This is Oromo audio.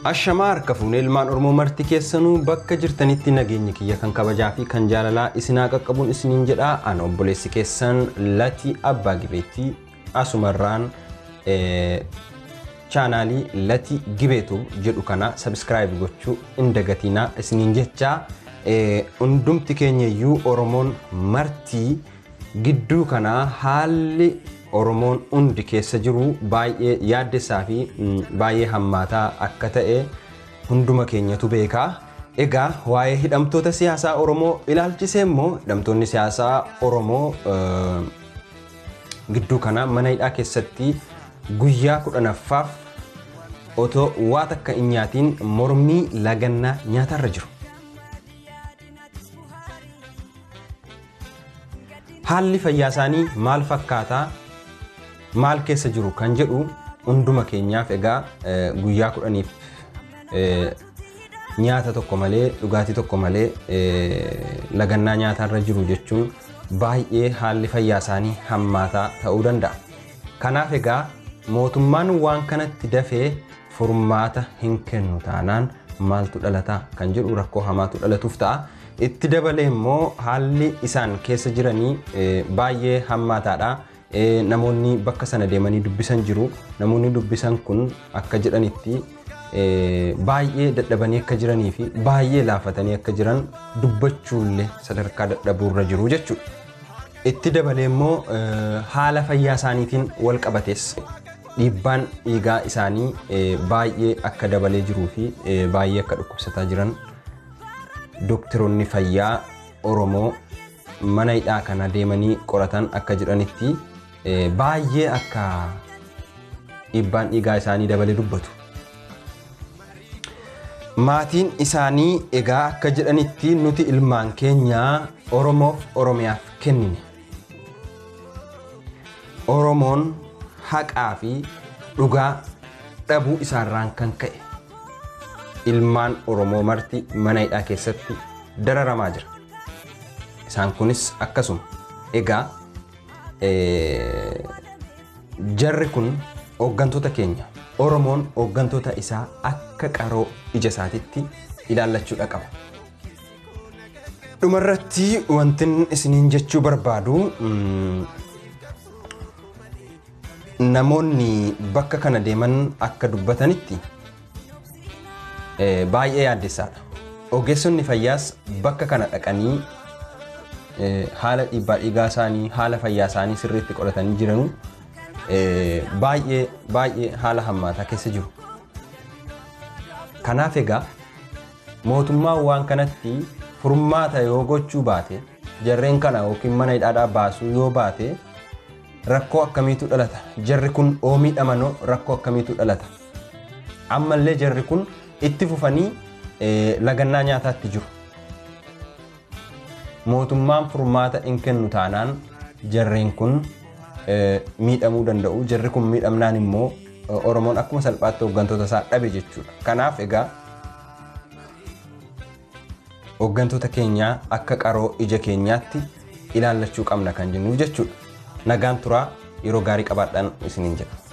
Ashamaa harka fuunee ilmaan Oromoo marti keessanuu bakka jirtanitti nageenyi kiyya kan kabajaa fi kan jaalalaa isinaa qaqqabuun isiniin jedhaa ana obboleessi keessan Latii Abbaa Gibeetti asumarraan chaanaalii Latii Gibeetu jedhu kana sabiskiraayib gochuu hin dagatinaa isiniin jechaa hundumti keenyayyuu Oromoon martii gidduu kanaa haalli Oromoon hundi keessa jiru baay'ee yaaddessaa fi baay'ee hammaataa akka ta'e hunduma keenyatu beekaa. Egaa waa'ee hidhamtoota siyaasaa Oromoo ilaalchisee immoo hidhamtoonni siyaasaa Oromoo gidduu kana mana hidhaa keessatti guyyaa kudhanaffaaf otoo waa takka hin nyaatiin mormii lagannaa nyaatarra jiru. Haalli fayyaa isaanii maal fakkaataa? maal keessa jiru kan jedhu hunduma keenyaaf egaa guyyaa kudhaniif nyaata tokko malee dhugaatii tokko malee lagannaa nyaatarra jiru jechuun baay'ee haalli fayyaa isaanii hammaataa ta'uu danda'a. Kanaaf egaa mootummaan waan kanatti dafee furmaata hin kennu taanaan maaltu dhalataa kan jedhu rakkoo hamaatu dhalatuuf ta'a. Itti dabalee immoo haalli isaan keessa jiranii baay'ee hammaataadha. namoonni bakka sana deemanii dubbisan jiru. Namoonni dubbisan kun akka jedhanitti baay'ee dadhabanii akka jiranii fi baay'ee laafatanii akka jiran dubbachuullee sadarkaa dadhabuurra jiru jechuudha. Itti dabalee immoo haala fayyaa isaaniitiin wal qabates dhiibbaan dhiigaa isaanii baay'ee akka dabalee jiruu fi baay'ee akka dhukkubsataa jiran dooktaroonni fayyaa Oromoo mana hidhaa kana deemanii qoratan akka jedhanitti baay'ee akka dhiibbaan dhiigaa isaanii dabalee dubbatu. Maatiin isaanii egaa akka jedhanitti nuti ilmaan keenya Oromoof Oromiyaaf kennine. Oromoon haqaa fi dhugaa dhabuu isaarraan kan ka'e ilmaan Oromoo marti mana hidhaa keessatti dararamaa jira. Isaan kunis akkasuma. Egaa jarri kun hooggantoota keenya Oromoon hooggantoota isaa akka qaroo ija isaatitti ilaallachuudha qaba. Dhumarratti wanti isiniin jechuu barbaadu namoonni bakka kana deeman akka dubbatanitti baay'ee yaaddessaadha. Ogeessonni fayyaas bakka kana dhaqanii haala dhiibbaa dhiigaa isaanii haala fayyaa isaanii sirriitti qoratanii jiranu baay'ee baay'ee haala hammaataa keessa jiru. Kanaaf egaa mootummaan waan kanatti furmaata yoo gochuu baate jarreen kana yookiin mana hidhaadhaa baasuu yoo baate rakkoo akkamiitu dhalata jarri kun oomii dhamanoo rakkoo akkamiitu dhalata ammallee jarri kun itti fufanii lagannaa nyaataatti jiru. mootummaan furmaata hin kennu taanaan jarreen kun miidhamuu danda'u. Jarri kun miidhamnaan immoo Oromoon akkuma salphaatti hooggantoota isaa dhabe jechuudha. Kanaaf egaa hooggantoota keenyaa akka qaroo ija keenyaatti ilaallachuu qabna kan jennuuf jechuudha. Nagaan turaa yeroo gaarii qabaadhaan isiniin jedha.